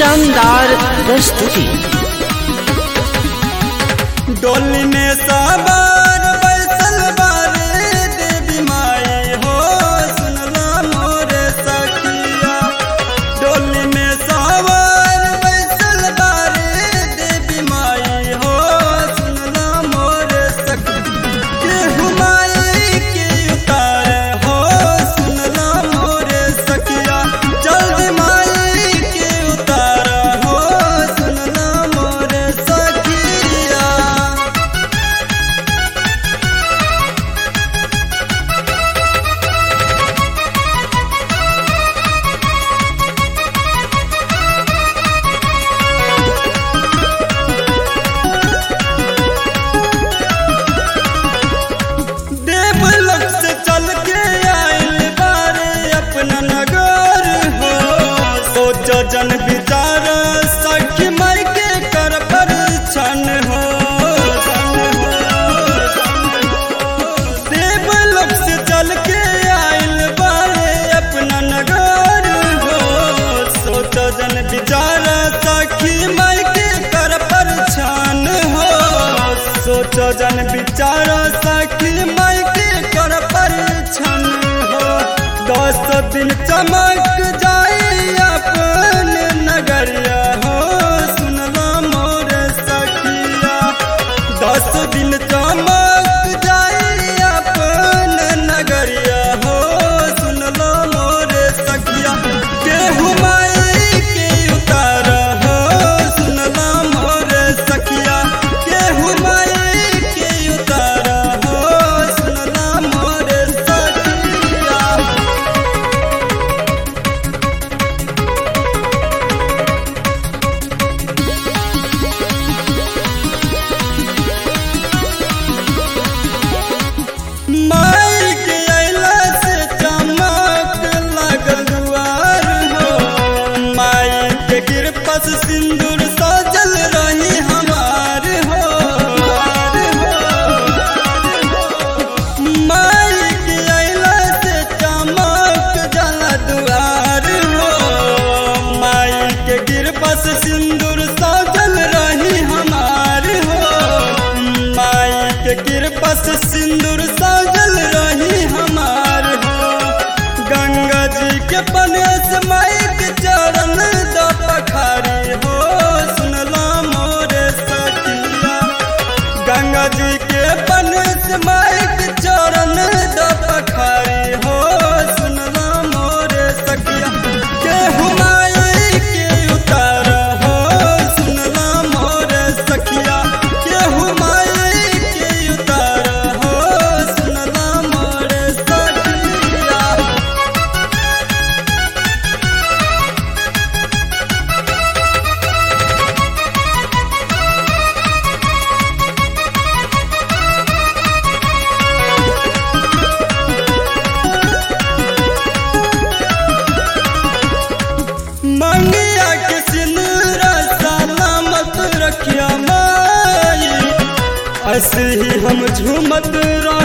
शानदार प्रस्तुति डोली में सवार बैसल बारे देवी माई हो सुनला मोर सखिया डोली में सवार बैसल बारे देवी माई हो सुनला मोर सखिया केहू माई के उतार हो सुनला मोर सखिया जल्दी माई के उतार हो सुनला मोर सखिया देवलोक से चल के आइल बारे अपना नगर हो सोचो जन विचार सखी मर के कर परिछन हो देवलोक से चल के आइल बारे अपना नगर हो सोचो जन विचार सखी मर के कर परिछन हो सोचो जन विचार सखी मई के कर परिछन हो दस दिन चमक जाई अपन नगरिया हो सुनला मोर सखिया दस दिन चमक जाई अपन नगरिया हो सुनला मोर सखिया केहू माई के उतार हो सुनला मोर सखिया केहू माई के उतार हो सुनला मोर सखिया माई के अइला से चमक लागल दुआर हो माई के कृपा से सिंदूर सजल रही हमार हो माई के अइला से चमक जला दुआर हो माई के कृपा से सिंदूर सजल रही हमार हो माई के कृपा से सिंदूर सजल रही हमार हो गंगा जी के पनेस माई के चरण द पखारी हो सुनला मोर सखिया गंगा जी के पनेस माई के चरण द पखारी हो सुनला मोर सखिया केहू माई के उतार हो सुनला मोर सखिया केहू माई के उतार हो सुनला मोर सखिया मंगिया के सिंदूरा सलामत रखिया माई ऐसे ही हम झूमत रह